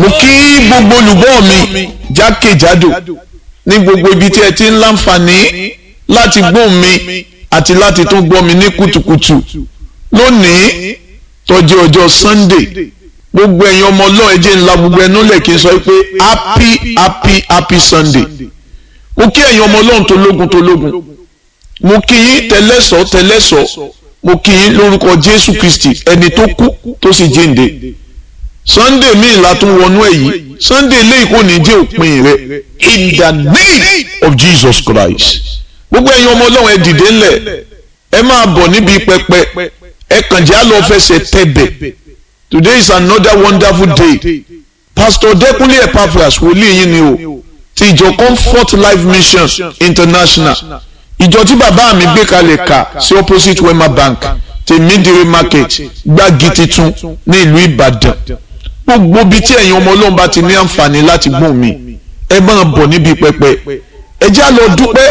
mo kí gbogbo olùgbọ́ mi jákèjádò ní gbogbo ibi tí ẹ ti ń láǹfààní láti gbọ́ mi àti láti tún gbọ́ mi ní kùtùkùtù lónìí tó jẹ́ ọjọ́ Sunday gbogbo ẹ̀yin ọmọ ọlọ́run ẹ jẹ́ ńlá gbogbo ẹnu lẹ̀ kí n sọ pé happy happy happy Sunday mo kí ẹ̀yin ọmọ ọlọ́run tó lógun tó lógun mo kí yín tẹlẹ́sọ̀ tẹlẹ́sọ̀ mo kí yín lórúkọ Jésù Kristi ẹni tó kú tó sì jíǹde Sunday míì la tún wọnú ẹ̀ yìí Sunday eléyìí kò ní jẹ́ òpin rẹ̀ in the name of Jesus Christ gbogbo ẹ̀yin ọmọ ọlọ́run ẹ dìde ńlẹ̀ ẹ máa bọ̀ níbi pẹpẹ ẹ kàn jẹ́ àlọ́ fẹsẹ̀ tẹ̀bẹ̀ today is another wonderful day pastor Dẹ́kunlé Epaphras wòlíì yín ni o ti ìjọ Comfort Life Mission International ìjọ tí bàbá mi gbé kalẹ̀ kà sí opposite Wema Bank tèmídìrí market gbági titun ní ìlú Ìbàdàn gbogbo bíi tí ẹ̀yin ọmọ ọlọ́run bá ti ní àǹfààní láti gbóhùn mi ẹ máa bọ̀ níbi pẹpẹ ẹ já lọ dúpẹ́